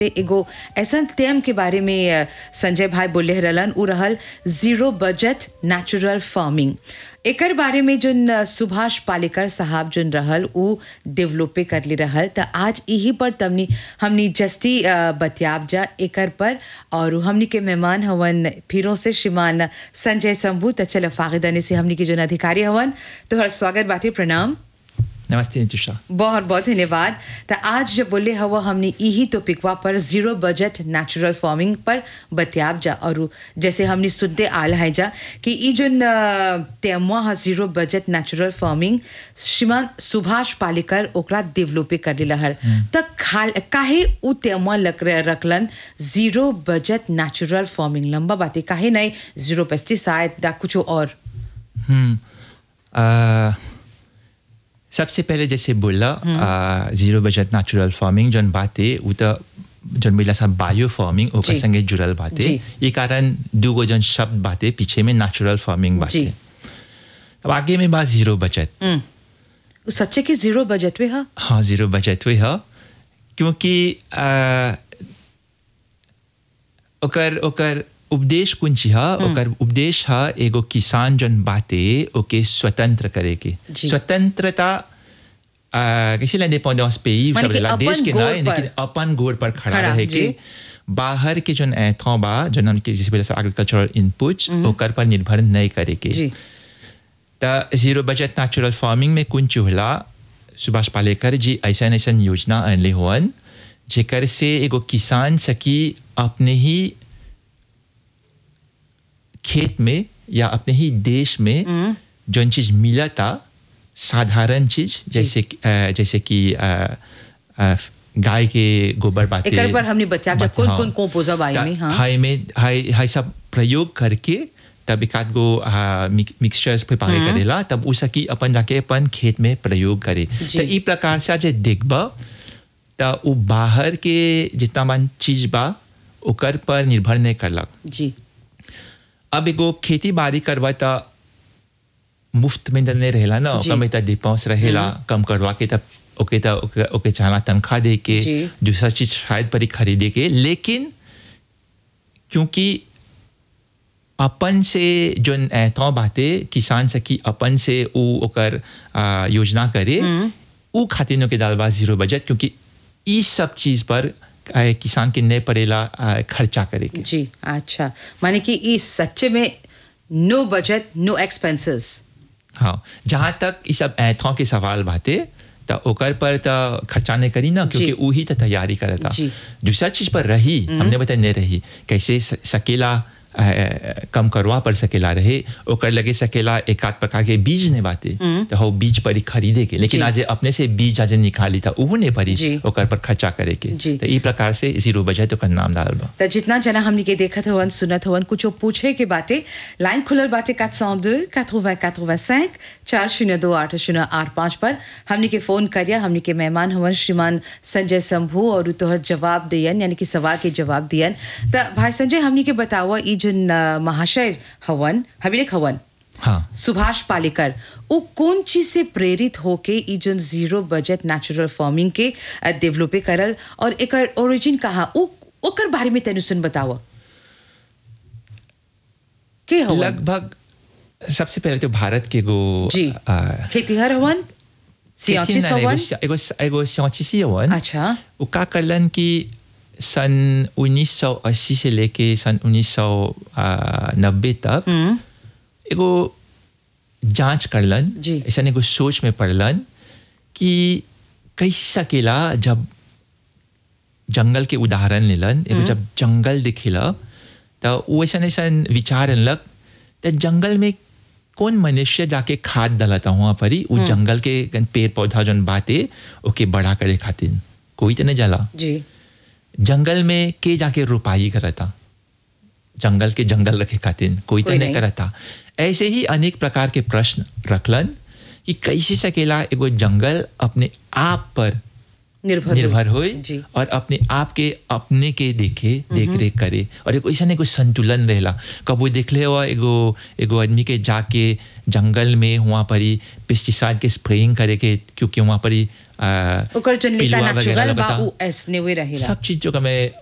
एगो ऐसा टेम के बारे में अ, संजय भाई बोले रहलन उ रहल जीरो बजट नेचुरल फार्मिंग एकर बारे में जोन अ, सुभाष पालेकर साहब जोन रहल उ डेवलपे कर ले रहल त आज यही पर तमनी हमनी जस्ती अ, बतियाब जा एकर पर और हमनी के मेहमान हवन फिरों से श्रीमान संजय शंभू त चल फागिदाने से हमनी के जोन अधिकारी हवन तोहर स्वागत बाटे प्रणाम नमस्ते नितुषा बहुत बहुत धन्यवाद तो आज जब बोले हवा हमने यही टॉपिकवा पर जीरो बजट नेचुरल फार्मिंग पर बतियाब जा और जैसे हमने सुनते आल है जा कि ई जो तेमुआ है जीरो बजट नेचुरल फार्मिंग श्रीमान सुभाष पालेकर ओकरा डेवलपे कर ले हल तो खाल काहे उ तेमुआ लक रखलन जीरो बजट नेचुरल फार्मिंग लंबा बातें काहे नहीं जीरो पेस्टिसाइड या कुछ और हम्म आ, सबसे पहले जैसे बोला आ, जीरो बजट नेचुरल फार्मिंग जौन बाते उ तो जौन बोला सब बायो फार्मिंग ओकर जी। संगे जुड़ल बाते जी। ये कारण दूगो जौन शब्द बाते पीछे में नेचुरल फार्मिंग बाते जी। अब आगे में बात जीरो बजट उ सच्चे के जीरो बजट में है हाँ जीरो बजट हुई है क्योंकि आ, ओकर ओकर उपदेश कुंची है ओकर उपदेश है एगो किसान जन बाते ओके स्वतंत्र करे के जी। स्वतंत्रता आ, कैसे l'indépendance pays माने सब कि रहेला, अपन देश के गोड़ ना पर। लेकिन अपन गोड़ पर खड़ा खड़ा, रहे जी। के बाहर के जन एथों बा जन हमके जैसे बोला एग्रीकल्चरल इनपुट्स ओकर पर निर्भर नहीं करे के जी त जीरो बजट नेचुरल फार्मिंग में कुंच होला सुभाष पालेकर जी ऐसा ऐसा योजना अनले हुअन जेकर से एगो किसान सकी अपने ही खेत में या अपने ही देश में जौन चीज मिला था साधारण चीज जैसे कि- अ, जैसे कि अ, अ, गाय के गोबर बातें एकर पर हमने बतियाब जा बात- कौन हाँ। कौन composer बा एमे, त हाँ। हाई में हाई हाई सब प्रयोग करके तब एक आध गो मिक्सचर्स पे पागे करेला तब उ सकी अपन जाके अपन खेत में प्रयोग करे जी। तो ई प्रकार से आज देखब त उ बाहर के जितना मन चीज बा ओकर पर निर्भर नहीं करलक जी अब एगो खेती बाड़ी करवा त मुफ्त में त नहीं रहेला ना जी। ओकर में त डिपाउंस रहेला कम करवा के तब ओके त ओके, ओके चाहला तनख्वाह दे के जी। दूसरा चीज शायद परी खरीदे के लेकिन क्योंकि अपन से जोन एतो बाते किसान सकी अपन से उ ओकर आ, योजना करे उ खातिनों के दालबा जीरो बजट क्योंकि ई सब चीज पर आ, किसान के नहीं पड़ेला आ, खर्चा करे के जी अच्छा माने कि इस सच्चे में नो बजट नो एक्सपेंसेस हाँ जहाँ तक ये सब ऐथों के सवाल बाते त ओकर पर त खर्चा नहीं करी ना क्योंकि जी। वही त तैयारी करता जी। दूसरा चीज पर रही हमने बता नहीं रही कैसे स- सकेला अ, अ, कम करवा पर सकेला रहे ओकर लगे सकेला एक आध प्रकार के बीज ने बाते तो हो बीज पर ही खरीदे के लेकिन जी। आज अपने से बीज आज निकाली था उहू ने परी जी। ओकर पर खर्चा करे के जी। तो ई प्रकार से जीरो बजट ओकर नाम डाल बा त जितना जना हमनी के देखत हवन सुनत हवन कुछ पूछे के बाटे लाइन खुलल बाटे 402 80 85 चार शून्य दो आठ शून्य आठ पाँच पर हमनी के फोन करिया हमनी के मेहमान हवन श्रीमान संजय शंभू और उ तोहर जवाब दियन यानी कि सवाल के जवाब दियन त भाई संजय हमनी के बतावा ई जो महाशय हवन हबिलेख हवन हाँ सुभाष पालेकर वो कौन चीज से प्रेरित होके ई जो जीरो बजट नेचुरल फार्मिंग के डेवलपे करल और एकर ओरिजिन कहा उ ओकर बारे में तनु सुन बताओ के हवन लगभग सबसे पहले तो भारत के गो जी आ, खेतीहर हवन सियांचिस लेकिन हवन एगो एगो एगो सियांचिस ही हवन अच्छा वो का करलन कि सन 1980 से लेके सन 1990 तक एगो जांच करलन जी। ऐसा एगो सोच में पड़लन कि कैसे सकेला जब जंगल के उदाहरण लेलन एगो जब जंगल दिखेला तो वो ऐसा ऐसा विचार अनलक तो जंगल में कौन मनुष्य जाके खाद डालता वहाँ पर ही वो जंगल के गन पेड़ पौधा जौन बाते ओके बड़ा करे खातिर कोई तो नहीं जाला जी जंगल में के जाके रुपाई करता जंगल के जंगल रखे खातिर कोई तो कोई नहीं नहीं। करता ऐसे ही अनेक प्रकार के प्रश्न रखलन कि कैसे सकेला एगो जंगल अपने आप पर निर्भर निर्भर हुई। होए जी और अपने आप के अपने के देखे देख रेख करे और एगो ऐसा एगो संतुलन रहेला कबो देखले हुआ एगो एगो आदमी के जाके जंगल में वहाँ पर ही पेस्टिसाइड के स्प्रेइंग करे के क्योंकि वहाँ पर ही आ, ओकर जोन लेता पिलुआ वगैरह नेचुरल बा लगता। उ ऐसने वे रहेला सब चीज जो हमें